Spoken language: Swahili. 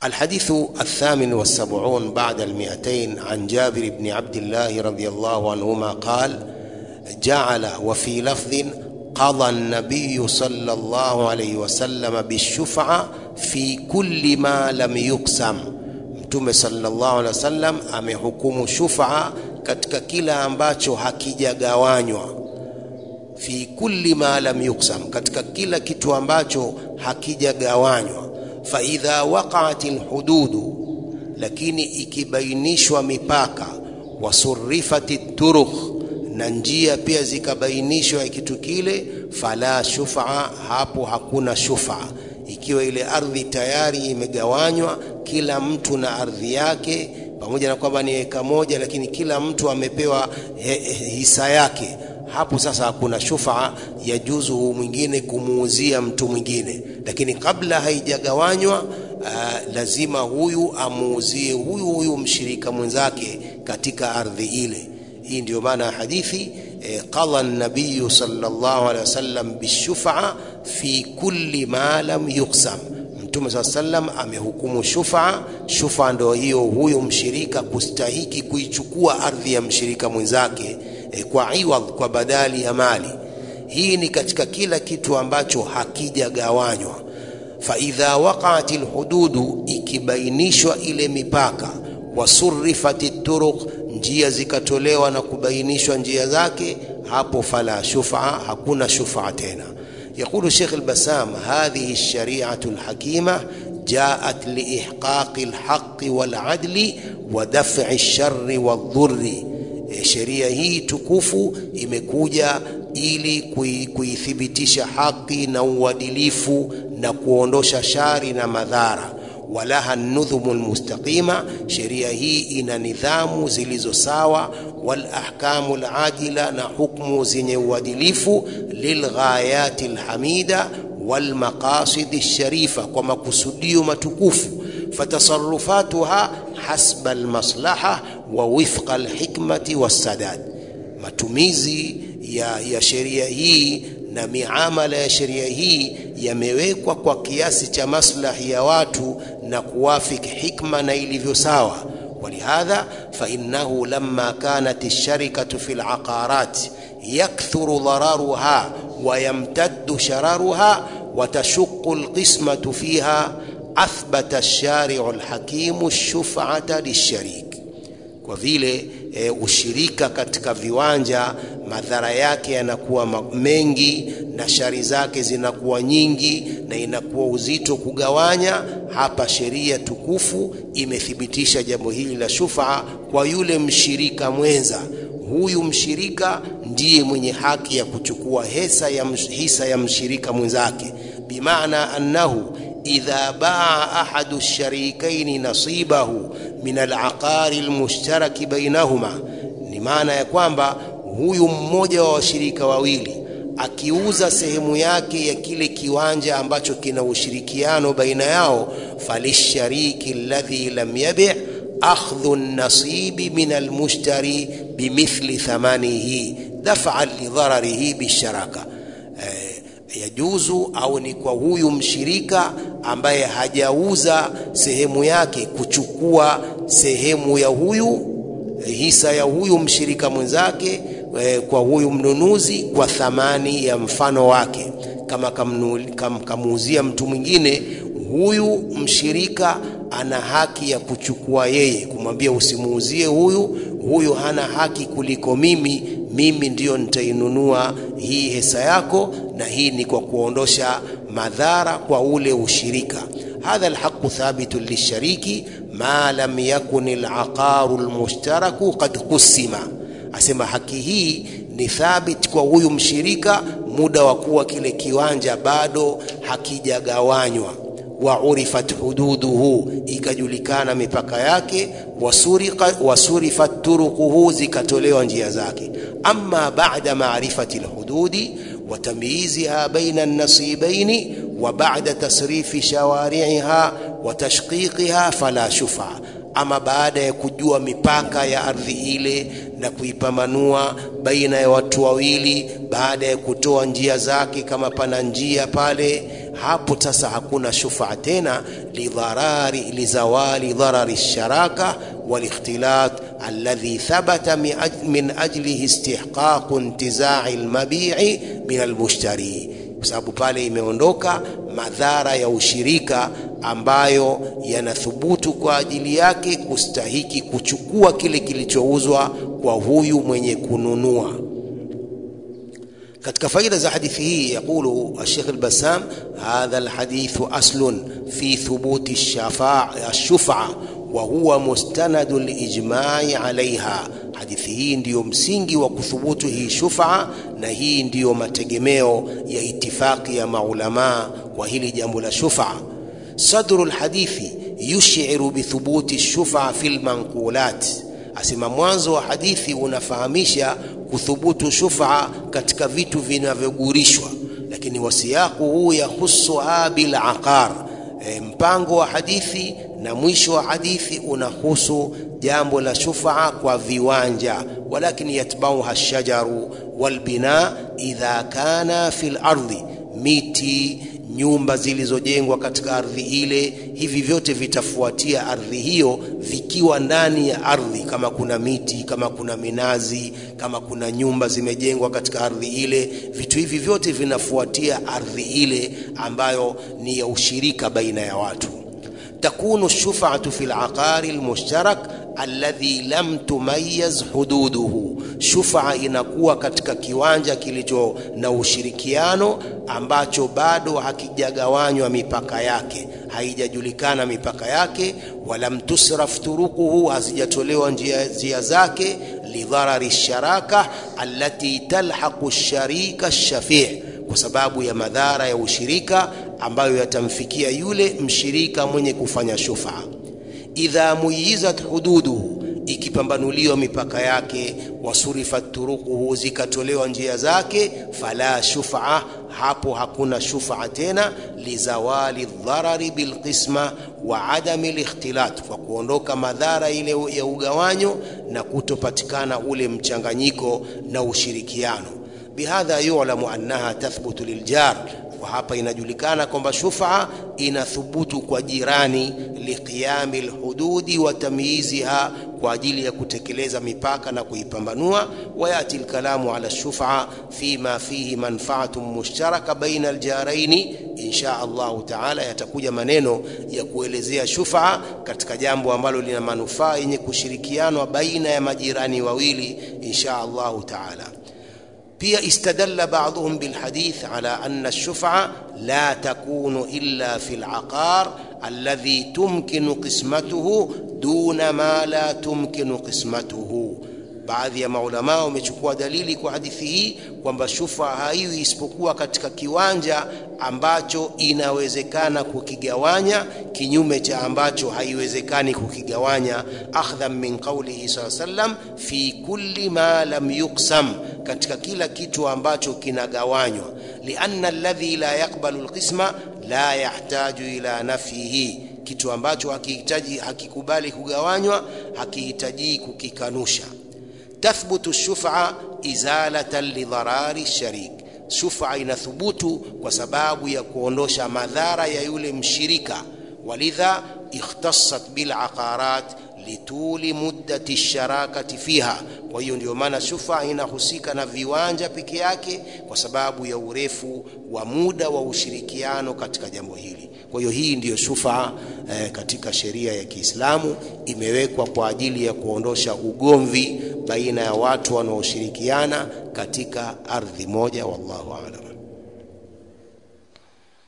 الحديث الثامن والسبعون بعد المئتين عن جابر بن عبد الله رضي الله عنهما قال جعل وفي لفظ قضى النبي صلى الله عليه وسلم بالشفعة في كل ما لم يقسم mtume sallallahu alaihi wasallam amehukumu shufa katika kila ambacho hakijagawanywa fi kulli ma lam yuqsam katika kila kitu ambacho hakijagawanywa fa idha waqa'at alhududu lakini ikibainishwa mipaka wasurifati turukh na njia pia zikabainishwa kitu kile fala shufa hapo hakuna shufa ikiwa ile ardhi tayari imegawanywa kila mtu na ardhi yake pamoja na kwamba ni eka moja lakini kila mtu amepewa he, he, hisa yake hapo sasa hakuna shufa ya juzu mwingine kumuuzia mtu mwingine lakini kabla haijagawanywa uh, lazima huyu amuuzie huyu huyu mshirika mwenzake katika ardhi ile hii ndio maana hadithi eh, qala an-nabiy sallallahu alaihi wasallam bishufa fi kulli ma lam yuqsam mtume saa sallam amehukumu shufa shufa ndo hiyo huyo mshirika kustahiki kuichukua ardhi ya mshirika mwenzake e, kwa iwadh kwa badali ya mali hii ni katika kila kitu ambacho hakijagawanywa faidha waqaat lhududu ikibainishwa ile mipaka wasurifat turuq njia zikatolewa na kubainishwa njia zake hapo fala shufa hakuna shufa tena يقول الشيخ البسام هذه الشريعة الحكيمة جاءت لإحقاق الحق والعدل ودفع الشر والضر sheria hii tukufu imekuja ili kuithibitisha haki na uadilifu na kuondosha shari na madhara walaha nudhumu lmustaqima sheria hii ina nidhamu zilizo sawa walahkamu ladila na hukmu zenye uadilifu lilghayati lhamida walmaqasidi lsharifa kwa makusudio matukufu fatasarufatuha hasba almaslaha wa wifqa alhikmati wassadad matumizi ya, ya sheria hii na miamala ya sheria hii yamewekwa kwa kiasi cha maslahi ya watu na kuwafiki hikma na ilivyo sawa ولهذا فإنه لما كانت الشركة في العقارات يكثر ضررها ويمتد شررها وتشق القسمة فيها أثبت الشارع الحكيم الشفعة للشريك kwa vile e, ushirika katika viwanja madhara yake yanakuwa mengi na shari zake zinakuwa nyingi na inakuwa uzito kugawanya hapa sheria tukufu imethibitisha jambo hili la shufaa kwa yule mshirika mwenza huyu mshirika ndiye mwenye haki ya kuchukua hisa ya, hisa ya mshirika mwenzake bimaana annahu إذا باع أحد الشريكين نصيبه من العقار المشترك بينهما ni maana ya kwamba huyu mmoja wa washirika wawili akiuza sehemu yake ya kile kiwanja ambacho kina ushirikiano baina yao falishariki alladhi lam yabi akhdhu nasibi min almushtari bimithli thamanihi daf'an lidhararihi bisharaka eh, yajuzu au ni kwa huyu mshirika ambaye hajauza sehemu yake kuchukua sehemu ya huyu hisa ya huyu mshirika mwenzake e, kwa huyu mnunuzi kwa thamani ya mfano wake kama kam, kamuuzia mtu mwingine huyu mshirika ana haki ya kuchukua yeye kumwambia usimuuzie huyu huyu hana haki kuliko mimi mimi ndiyo nitainunua hii hisa yako na hii ni kwa kuondosha madhara kwa ule ushirika hadha alhaqu thabitu lishariki ma lam yakun alaqaru almushtaraku qad qusima asema haki hii ni thabit kwa huyu mshirika muda wa kuwa kile kiwanja bado hakijagawanywa wa urifat hududuhu ikajulikana mipaka yake wasurika wasurifat turuquhu zikatolewa njia zake amma ba'da ma'rifati alhududi wa tamyiziha baina an-nasibaini wa ba'da tasrifi shawari'iha wa tashqiqiha fala shufa ama baada ya kujua mipaka ya ardhi ile na kuipambanua baina ya watu wawili, baada ya kutoa njia zake, kama pana njia pale, hapo sasa hakuna shufaa tena, lidharari lizawali dharari sharaka walikhtilat alladhi thabata min ajlihi istihqaqu intizai almabi'i min almushtari, kwa sababu pale imeondoka madhara ya ushirika ambayo yanathubutu kwa ajili yake kustahiki kuchukua kile kilichouzwa kwa huyu mwenye kununua. Katika faida za hadithi hii yaqulu Sheikh al-Bassam, hadha alhadithu aslun fi thubuti ash-shuf'a wa huwa mustanadu lijmai alaiha. Hadithi hii ndiyo msingi wa kuthubutu hii shuf'a, na hii ndiyo mategemeo ya itifaki ya maulamaa kwa hili jambo la shuf'a. Sadru lhadithi yushiru bithubuti shuf'a fi lmanqulat, asema mwanzo wa hadithi unafahamisha kuthubutu shuf'a katika vitu vinavyogurishwa, lakini wasiyaku huu yahusuha bil aqar. E, mpango wa hadithi na mwisho wa hadithi unahusu jambo la shufaa kwa viwanja, walakin yatbauha shajaru walbina idha kana fil ardhi, miti nyumba zilizojengwa katika ardhi ile, hivi vyote vitafuatia ardhi hiyo vikiwa ndani ya ardhi. Kama kuna miti, kama kuna minazi, kama kuna nyumba zimejengwa katika ardhi ile, vitu hivi vyote vinafuatia ardhi ile ambayo ni ya ushirika baina ya watu. takunu shufatu fi laqari lmushtarak alladhi lam tumayaz hududuhu, shufaa inakuwa katika kiwanja kilicho na ushirikiano ambacho bado hakijagawanywa mipaka yake, haijajulikana mipaka yake. Walam tusraf turukuhu, hazijatolewa njia, njia zake. Lidharari sharaka allati talhaqu sharika shafii, kwa sababu ya madhara ya ushirika ambayo yatamfikia yule mshirika mwenye kufanya shufaa. Idha muyizat hududuhu, ikipambanuliwa mipaka yake, wasurifat turukuhu, zikatolewa njia zake, fala shufaa, hapo hakuna shufaa tena. Lizawali dharari bilqisma wa adami likhtilat, kwa kuondoka madhara ile ya ugawanyo na kutopatikana ule mchanganyiko na ushirikiano. Bihadha yulamu annaha tathbutu liljar kwa hapa inajulikana kwamba shufaa inathubutu kwa jirani, liqiyami lhududi wa tamyiziha, kwa ajili ya kutekeleza mipaka na kuipambanua. Wayati lkalamu ala shufaa fima fihi manfaatun mushtaraka baina aljaraini, insha Allahu taala yatakuja maneno ya kuelezea shufaa katika jambo ambalo lina manufaa yenye kushirikianwa baina ya majirani wawili, insha Allahu taala. Pia istadalla ba'dhum bilhadith ala anna ash-shuf'a la takunu illa fi al-aqar alladhi tumkinu qismatuhu duna ma la tumkinu qismatuhu. Baadhi ya maulamaa wamechukua dalili kwa hadithi hii kwamba shufa haiwi isipokuwa katika kiwanja ambacho inawezekana kukigawanya, kinyume cha ambacho haiwezekani kukigawanya. Akhdhan min qawlihi sallallahu alayhi wasallam fi kulli ma lam yuqsam, katika kila kitu ambacho kinagawanywa. Lianna alladhi la yaqbalu alqisma la yahtaju ila nafyihi, kitu ambacho hakihitaji hakikubali kugawanywa hakihitaji kukikanusha. Tathbutu shuf'a izalatan lidharari sharik, shuf'a inathubutu kwa sababu ya kuondosha madhara ya yule mshirika. Walidha ikhtassat bil aqarat lituli muddati sharakati fiha. Kwa hiyo ndio maana shuf'a inahusika na viwanja peke yake kwa sababu ya urefu wa muda wa ushirikiano katika jambo hili. Kwa hiyo hii ndiyo shufaa eh, katika sheria ya Kiislamu imewekwa kwa ajili ya kuondosha ugomvi baina ya watu wanaoshirikiana katika ardhi moja. Wallahu aalam.